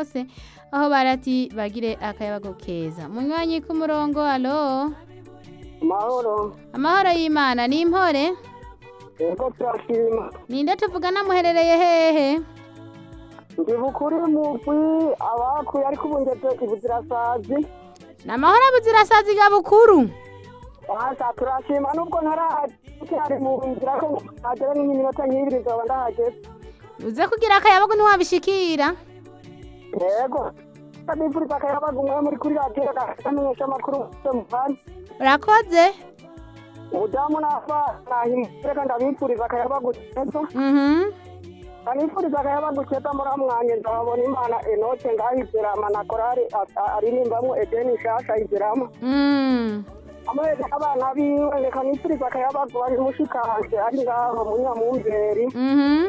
kose aho barati bagire akayabago keza munywanyi ku murongo alo Mahoro. amahoro y'imana ni impore Ego turashima. ninde tuvugana muherereye hehe Ndi bukuri mugwi abakuye ariko ubu ngeze ibuzirasazi. ni amahoro abuzirasazi ga bukuru Basa turashima nubwo ntaracyari mu nzira ko hagera nk'iminota nk'ibiri nzoba ndahageze. uze kugira akayabago ntiwabishikira Ego. Ndabifuriza akayabaga umwe muri kuri radiyo gamenyesha amakuru yose mu Rwanda. urakoze Umudamu n'abana nahimureka ndabifuriza akayabaga keza. mhm Ndabifuriza akayabaga keza muri amwanya nzabona Imana Enoke ngaho Izerama na korari aririmbamwo Edeni Nshasha Izerama. mm amahera abana biwe reka nifuriza akayabagu bari mushikanje ari ngaho munyamumberi mhm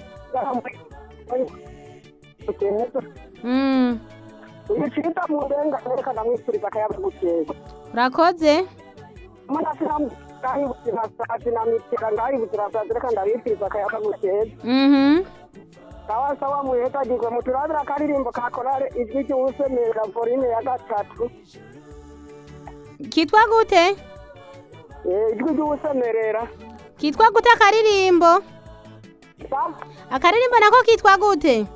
mm ibicita mu ndenga reka ndamwifuriza akayabagu keza urakoze munasiramu ngaho ibuzirasazi na mitera ngaho ibuzirasazi reka ndabifuriza akayabagu keza mhm sawa sawa muhetagirwe muturabira akaririmbo ka korale ijwi ry'uwusemerera vorine ya gatatu kitwa gute Eh, ijwi ry'uwusemerera kitwa gute akaririmbo akaririmbo nako kitwa gute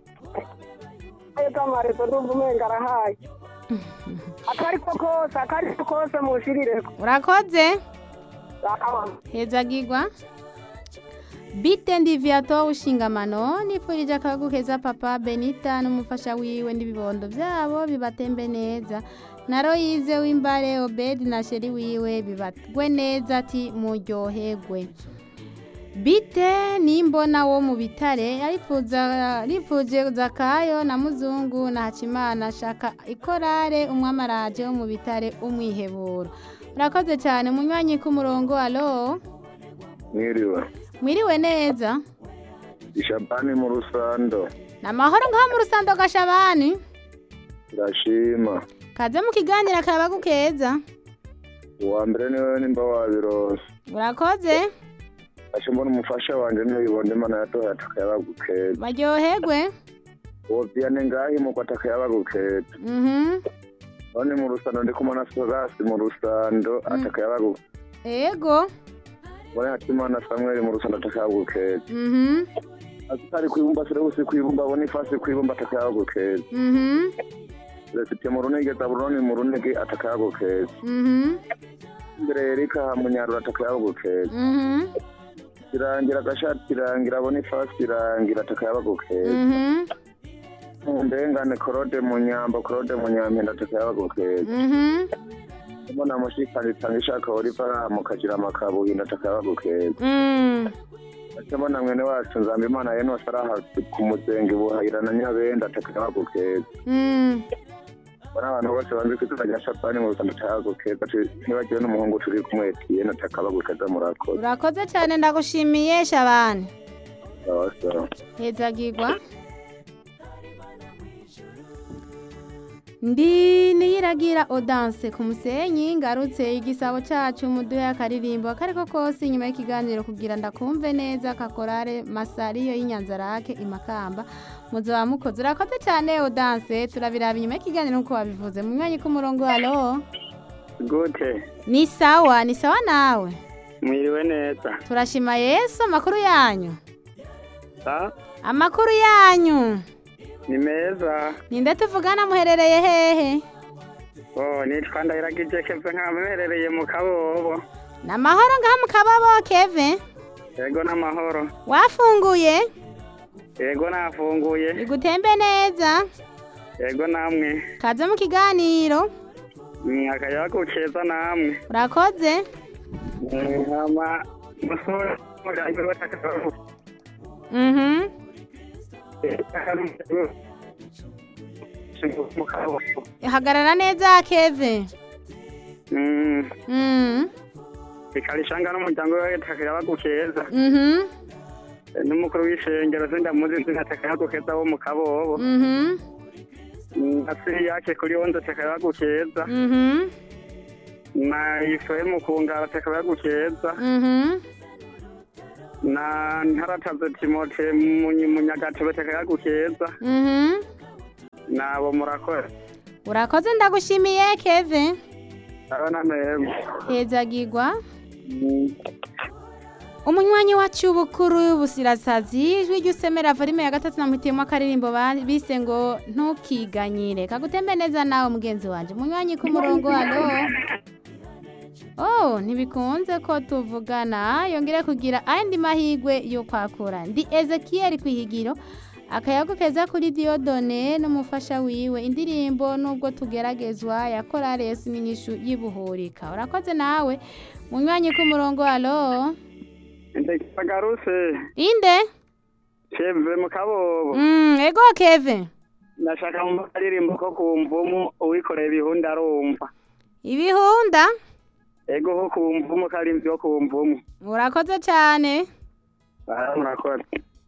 kamarezo ndumva umenga arahaye akariko kose akariko kose mushirireko urakoze Sawa. hezagirwa bite ndiviato ushingamano nifurije akayabagu keza papa benita n'umufasha wiwe n'ibibondo byabo bibatembe neza na royize w'imbare obedi na sheri wiwe bibatwe neza ati muryoherwe bite nimbona wo mu bitare arifuza rifuje zakayo na muzungu na hacimana shaka ikorare umwamaraje wo mu bitare umwiheburo urakoze cyane munywanyi k'umurongo alo mwiriwe mwiriwe neza ishabani mu rusando ni amahoro ngaho mu rusando gashabani ndashima kaze mu kiganiro akayabagu keza uwa mbere niwe nimba wabirose urakoze ashe mbona umufasha wanje ntibibonde imana yatoye atakayabagu keza baryoherwe uwo vyane ngaho imuko atakayabagu keza mhm none mu rusando ndi kumwe na sorasi mu rusando atakayabagu ego mbone hatimana samweli mu rusando atakayabagu keza mhm azitari kwibumba sirebusi kwibumba abone ifasi kwibumba atakayabagu keza mhm resipye mu runege zaburoni mu runege atakayabagu keza mhm imbere yerika munyarura atakayabagu keza mhm irangira agashati irangira abone ifasi irangira atakayabagu keza mhm mu ndengane korode mu nyambo korode mu nyampinda atakayabagu keza mhm mbona mushikani itanga ishaka oliva mukagira amakabuhinda atakayabagu keza Mm. ate mbona mwene wacu nzamba imana yenose araha ku muzenge buhayira na nyabenda atakayabagu keza Mm. mbona abantu bose banzi ko izina rya shapani mu rusanda atakayabagu keza ati- ntibagiwe n'umuhungu turi kumwe tiyene atakayabagu keza murakoze urakoze cyane ndagushimiye shabani sawa sawa hezagirwa ndi niyiragira odanse ku musenyi ngarutse igisabo cyacu muduhe akaririmbo akariko kose inyuma y'ikiganiro kugira ndakumve neza kakorare masariyo y'inyanzarake imakamba muzoba mukoze urakoze cyane odanse turabiraba inyuma y'ikiganiro nk'uko wabivuze mu mwanya k'umurongo halo gute ni sawa ni sawa nawe mwiriwe neza turashima yesu amakuru yanyu Ah, amakuru yanyu ni meza ninde tuvugana muherereye hehe oh nitwa ndahiragije keve nkamuherereye mu kabobo ni amahoro ngaha mu kababo keve yego n'amahoro wafunguye yego nafunguye igutembe neza yego namwe kaze mu kiganiro Mm, akayabagu keza namwe urakoze Mm, hama musore mugabe batakabagu mhm mu kabobo hagarara neza keve Mm, mhm ikarishanga n'umuryango we akayabagu keza mhm n'umukuru w'ishengero sindamuzi sinatakayabagu keza wo mu kabobo mhm asiri yake kuri wonze atakayabagu keza mhm na ifoye mu kungara atakayabagu keza mhm na ntarataze timote mu munyagatebe atakayabagu keza mhm nabo murakoze urakoze ndagushimiye keve abana meza hezagirwa umunywanyi wacu bukuru busirasazi ijwi ry'usemera volume ya gatatu namwitiyemo akaririmbo ba- bise ngo ntukiganyire kagutembe neza nawe mugenzi wanjye umunywanyi ku murongo hano oh ntibikunze ko tuvugana yongere kugira andi mahigwe yo kwakura ndi ezekiyeli ku ihigiro akayago keza kuri diyodone n'umufasha wiwe indirimbo nubwo tugeragezwa ya korale yesu n'inyishu yibuhurika urakoze nawe munywanyi ku murongo halo ndagarutse inde keve mu kabobo mm, ego keve ndashaka mu karirimbo ko ku mvumu uwikoreye ibihunda arumva ibihunda ego ko ku mvumu karimvyi ko ku mvumu urakoze cyane Ah, murakoze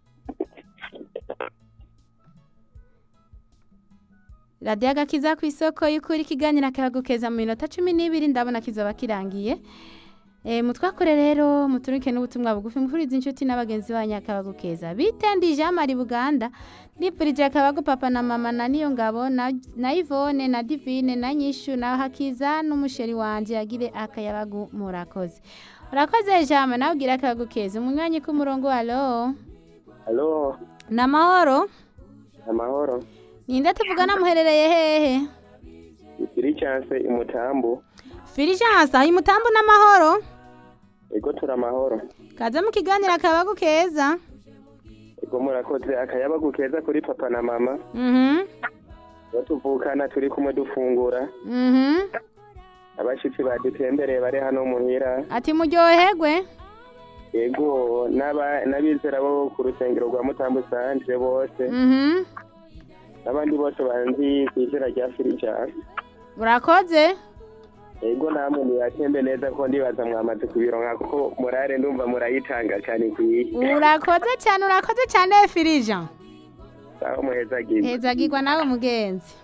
radiyo agakiza ku isoko y'ukuri ikiganiro akabagukeza mu minota cumi n'ibiri ndabona kizaba kirangiye e, mutwakore rero muturike n'ubutumwa bugufi mukuriza inshuti n'abagenzi banyu akabagukeza bitendi jean marie buganda ndipfurije akabagu papa na mama na niyo ngabo na, na ivone na divine na nyishu na hakiza n'umusheri wanje yagire akayabagu murakoze urakoze jama nawe ugira akabagukeza umunywanyi k'umurongo alo halo ni amahoro amahoro ninde tuvugana muherereye hehe ikiri chance imutambu Filijansa uyu mutambu n'amahoro ego turi amahoro kaze mu kiganiro akabagu keza ego murakoze akayabagu keza kuri papa na mama mhm iyo tuvukana turi kumwe dufungura mhm abashitsi badutembereye bari hano muhira ati muryoherwe ego n'aba- n'abizera bo ku rusengero rwa mutambu sanje bose mhm n'abandi bose banzi ku izina rya filijanse urakoze ego namwe muyatembe neza ko ndibaza mwamaze kubironka kuko murare ndumva murayitanga cyane kwiye urakoze cyane urakoze cyane Filijan aho muhezagiye hezagirwa nawe mugenzi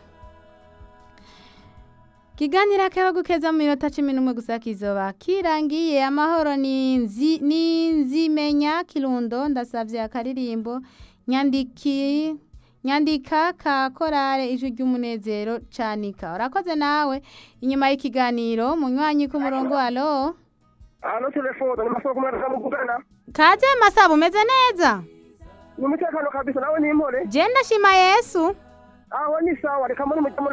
kiganiro akabagu keza mu minota cumi n'umwe gusa kizoba kirangiye amahoro ni nzi- ni nzimenya kirundo ndasavye akaririmbo nyandiki nyandika ka korale ijwi ry'umunezero canika urakoze nawe inyuma y'ikiganiro munywanyi ku murongo alo hano telefone ni masoko kumwe muvugana kaze masaba umeze neza ni umutekano kabisa nawe ni impore je ndashima yesu aho ni sawa reka muri mujye muri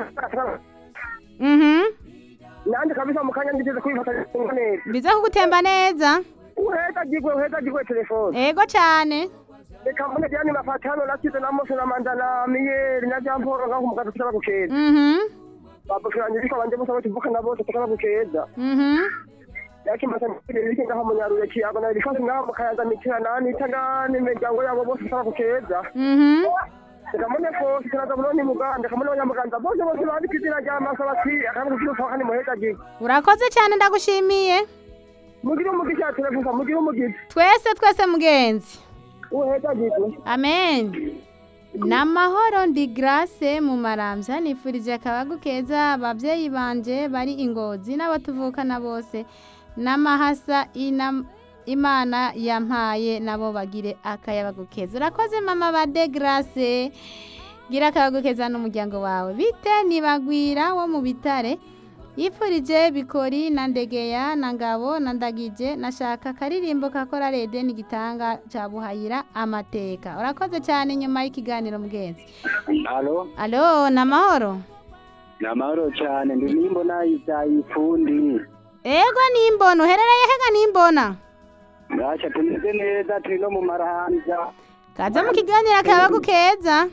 mhm nanjye kabisa mu kanya ngigeze kubifatanya neza biza kugutemba neza uhezagirwe uhezagirwe telefone ego cyane reka mbone byani mafatano nakize na mose na manda na miyeri na jean paul ngaho umugazi tukaba gukeza mhm babukiranye biko banje bose batuvukana bose tukaba gukeza mhm yakimasa nibiki ngaho munyaruye kiyago na bikosi ngaho mukayaza mitira nani tanga n'imiryango yabo bose tukaba gukeza mhm reka mbone kose turaza buroni muganda reka mbone abanyamuganza bose bose bandika izina rya masa bati akantu k'irufa kandi muhezagirwe urakoze cyane ndagushimiye mugire umugisha telefusa mugire umugisha twese twese mugenzi uhezagirwe amen namahoro ndi grace mu marambya nifurije akabagu keza ababyeyi banje bari ingozi n'abatuvukana bose n'amahasa ina- imana yampaye nabo bagire akayabagu keza urakoze mama ba de grace gira akayabagu keza n'umuryango wawe bite nibagwira wo mu bitare yifurije bikori na ndegeya na ngabo na ndagije nashaka akaririmbo ka korarede n'igitanga cya buhayira amateka urakoze cyane nyuma y'ikiganiro mugenzi halo alo ni amahoro ni amahoro cyane ndi nimbona ifundi ego nimbona uherereye hega nimbona ntacyo tumeze neza turi no mu marahanja kaza mu kiganiro akabagu keza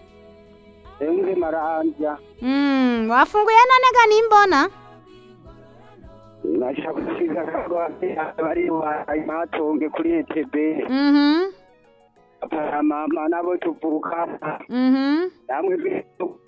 emwe marahanja Mm, wafunguye none ga nimbona nashaka gusiga bari matonge kuri etebe mhm papa mama nabo tuvukana mhm namwe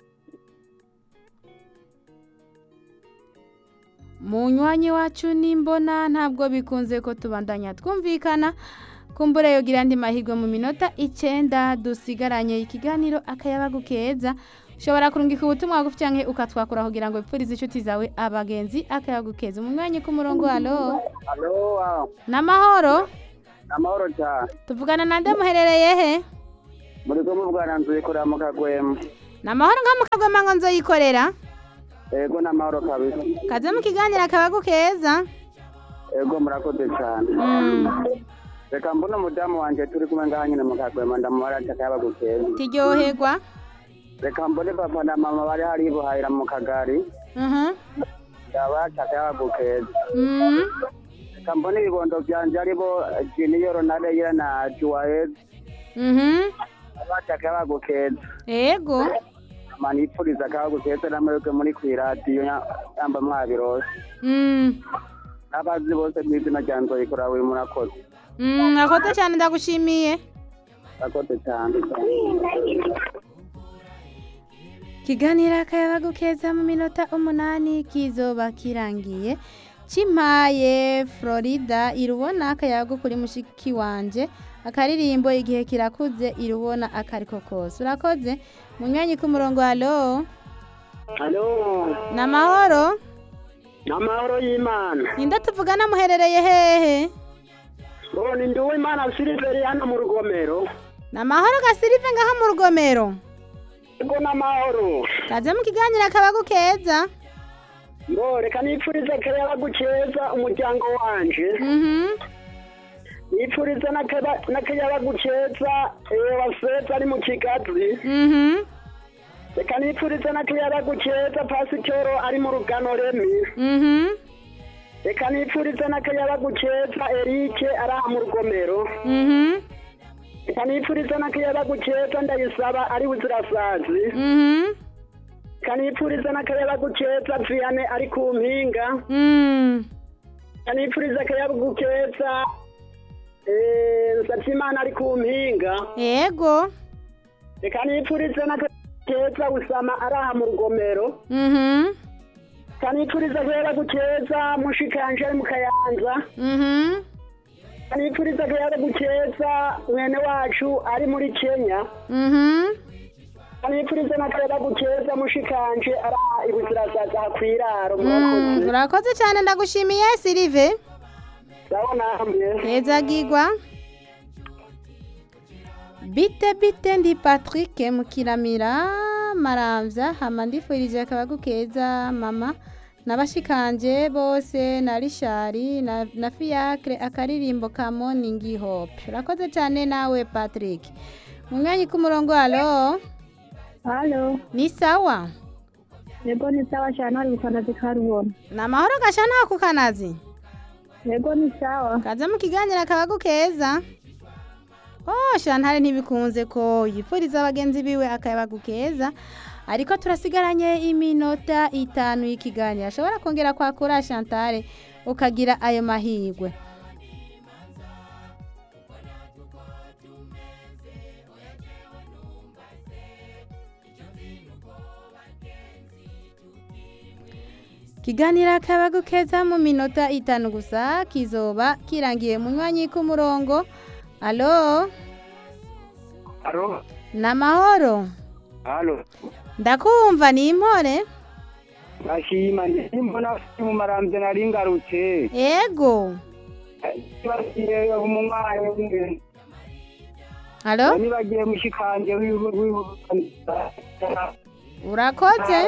munywanyi wacu nimbona ntabwo bikunze ko tubandanya twumvikana kumbure yogira andi mahirwe mu minota icyenda dusigaranye ikiganiro akayabagu keza ushobora kurungika ubutumwa bugufi cyangwa ukatwakura kugira ngo wipfurize inshuti zawe abagenzi akayabagu keza umunywanyi ku murongo halo halo n'amahoro amahoro cyane tuvugana nande muherereye he muri ko mubwaranzuye kureba mu kagwema ni amahoro nka mukagwema ngo nzoyikorera ego n'amahoro kabisa kaze mu kiganiro akabagu keza ego murakoze cyane Mm. reka mbona umudamu wanjye turi kumwe ngaha nyine mu kagwema ndamubara akayaba gukeza tiryoherwa reka mbone papa na mama bari hari buhahira mu kagari Mhm. ndabara akayaba gukeza Mm. reka mbone ibibondo byanje aribo jiniyo ronaldo na juwaez Mhm. ndabara akayaba gukeza ego mani ipfuriza akayaba gukeza namwebwe muri ku iradiyo yamba mwabirose Mm. n'abazi bose mu izina rya nzoyikora we murakoze Mm, mwakoze cyane ndagushimiye murakoze cyane kiganiro akayabagu keza mu minota umunani kizoba kirangiye cimpaye florida irubona akayabagu kuri mushiki wanje akaririmbo igihe kirakuze irubona akariko kose urakoze munywanyi k'umurongo halo halo ni amahoro n'amahoro y'imana ninde tuvugana muherereye hehe ngo ni ndi uwimana siliveri hano mu rugomero ni amahoro gasirive ngaho mu rugomero ego n'amahoro kaze mu kiganiro akabagu keza ngo reka nipfurize akayaba gukeza umuryango wanje mhm nipfurize n'akaba- n'akayaba gukeza waseta ari mu kigazi mhm reka nipfurize n'akayaba gukeza pasitoro ari mu rugano remi mhm reka nipfurize n'akayaba gukeza erike ari aha mu rugomero mhm reka nipfurize n'akayaba gukeza ndayisaba ari buzirasazi mhm reka nipfurize n'akayaba gukeza viyane ari ku mpinga mhm reka nipfurize akayaba gukeza nsabyimana ari ku mpinga ego reka nipfurize n'akayaba usama ari aha mu rugomero mhm reka nipfurize akayaba gukeza mushikanje ari mu kayanza mhm reka nipfurize akayaba gukeza mwene wacu ari muri kenya mhm reka nipfurize n'akayaba gukeza mushikanje ari aha ibuzirasazi aha ku iraro Mm, murakoze urakoze cyane ndagushimiye sirive ndabona hamwe hezagirwa bite bite ndi patrick mukiramira maramvya hama ndifurije akabagu keza mama nabashikanje bose na rishari na, na fiacre akaririmbo ka morning hope urakoze cyane nawe patrick munywanyi k'umurongo halo halo ni sawa yego ni sawa cyane hari gukanazi karubona ni amahoro gashana ku kanazi yego ni sawa kaze mu kiganiro akabagu keza oh shantare ntibikunze ko yifuriza abagenzi biwe akabagu keza ariko turasigaranye iminota itanu y'ikiganiro ashobora kongera kwakura shantare ukagira ayo mahirwe kiganiro akabagu keza mu minota itanu gusa kizoba kirangiye munywanyi k'umurongo alo halo ni amahoro halo ndakumva ni impore ndashima ndimbona mu maramvye nari ngarutse ego bagiye mu mwanya w'ingene alo nibagiye mushikanje urakoze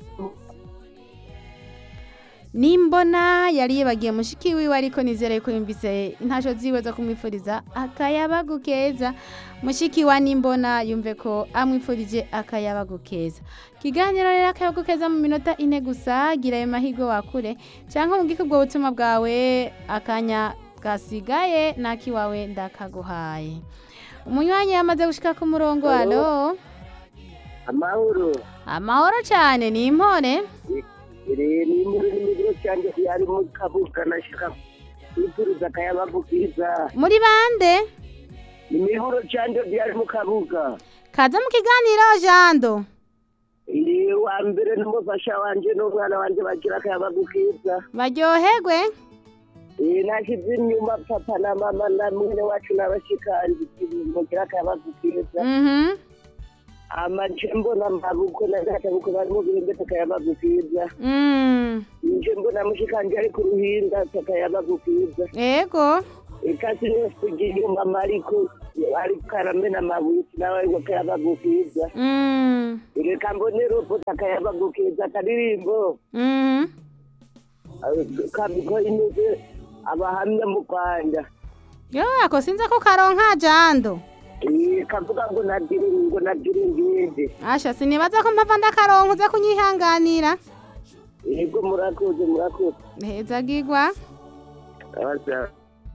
nimbona yari yibagiye mushiki wiwe ariko nizere ko yumvise intasho ziwe zo kumwifuriza akayabagu keza mushiki wa nimbona yumve ko amwifurije akayabagu keza kiganiro rero akayabagu keza mu minota ine gusa gira ayo mahirwe wakure cyangwa ubwike ubwo butumwa bwawe akanya gasigaye n'akiwawe ndakaguhaye umunywanyi yamaze gushika ku murongo alo amahoro amahoro cyane ni impore iri ni muri nimero cyanje yari mu kabuga nashaka kwifuriza akayabagu kiza muri bande ni mihoro cyanje yari mu kabuga kaza mu kiganiro jando iri wa mbere n'umufasha wanje n'umwana wanje bagira akayabagu kiza baryoherwe Eh, nashyize inyuma papa na mama na mwene wacu n'abashikanje mugira akayabagu kiza mhm amaje mbona mabukwe na databuko bari mu birenge akayabagu kiza mm nje mbona mushikanje ari ku ruhinda akayabagu kiza ego ikasi yose inyuma mariko ari karamena amabuye nawe ariko kayabagukiza Mm. reka mbone ruputa akayabagukiza akaririmbo Mhm. kabiko imeze abahamya mu rwanda Yo ako sinza ko karonka jando. Eh, kavuga ngo nagire ngo nagire ngende Asha sinibaza ko mpava ndakaronka uza kunyihanganira. yego murakoze murakoze Heza gigwa. Asa.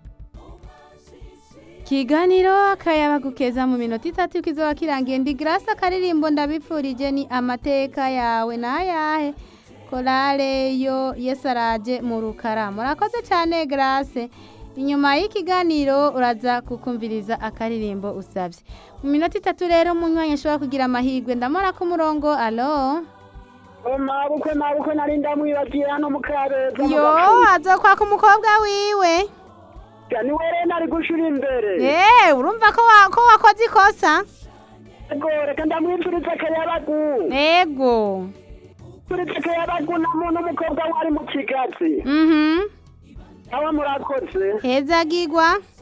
Kiganiro akayabagukeza mu minota itatu kizoba kirangiye ndi Grace akaririmbo ndabipfurije ni amateka yawe nayahe korale yo yesaraje mu rukara murakoze cyane Grace inyuma y'ikiganiro uraza kukumviriza akaririmbo usabye mu minota itatu rero munywanyi ashobora kugira amahirwe ndamora ku murongo alo mabukwe mabukwe nari ndamwibagiye hano mu kabeza yo azokwaka umukobwa wiwe ni we rero nari gushira imbere Eh, urumva ko wa- ko wakoze ikosa yego reka ndamwifuriza akayabagu ego mfuriza akayabagu na mu- n'umukobwa wari mu kigazi mhm nawe murakoze heza gigwa